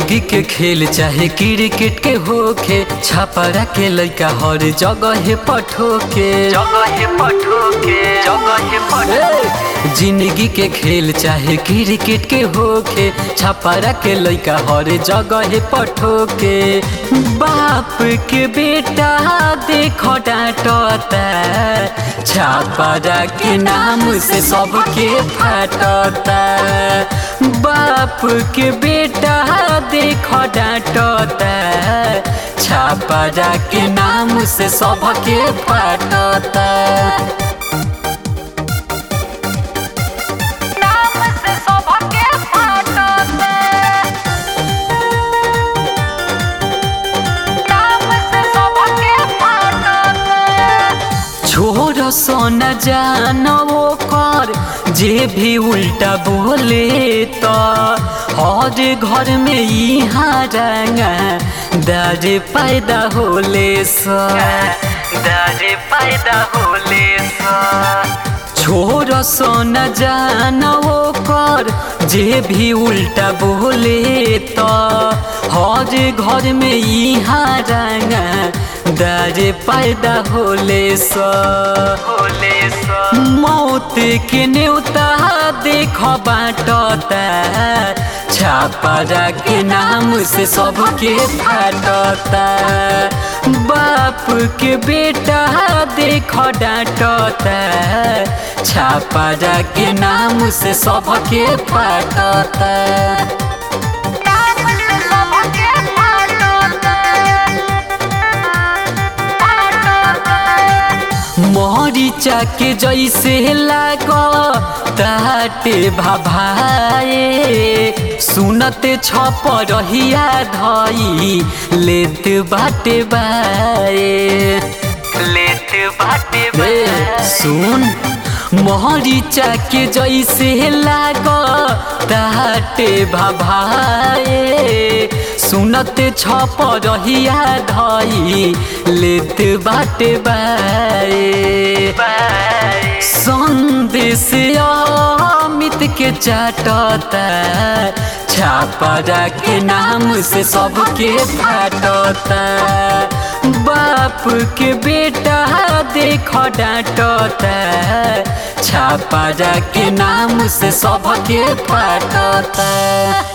जिंदगी के खेल चाहे क्रिकेट के होखे छापरा के लइका हर जगह पठोके जगह पठोके जगह पठोके जिंदगी के खेल चाहे क्रिकेट के होखे छापरा के लइका हर जगह पठोके बाप के बेटा देखो डांटता छापरा के नाम से सबके फाटता बाप के बेटा देखो डांटता छापरा के नाम से सबके फाटता नाम से सबके फाटते नाम से सबके फाटते छोड़ सोन जानो कर जे भी उल्टा बोले तो हर घर में यहाँ रंगा दर पैदा होले सा दर पैदा होले सा छोड़ सोन जानो कर जे भी उल्टा बोले तो हर घर में यहाँ रंगा दर पैदा होले सा होले सा मौत के न्योता देख बाटता छापरा के नाम से सबके फाटता बाप के बेटा देख डांटता छापरा के नाम से सबके फाटता नाम से सबके फाटते मरीचा के जैसे लाग ताटे भाभाए सुनते छप रहिया धई लेत बाटे बाए लेत बाटे ए, बाए सुन मरीचा के जैसे लाग ताटे भाभाए सुनते छप रहिया धई लेत बाटे बाए बाए संदेश अमित के चाटता छापरा के नाम से सबके फाटता बाप के बेटा देख डांटता छापरा के नाम से सबके फाटता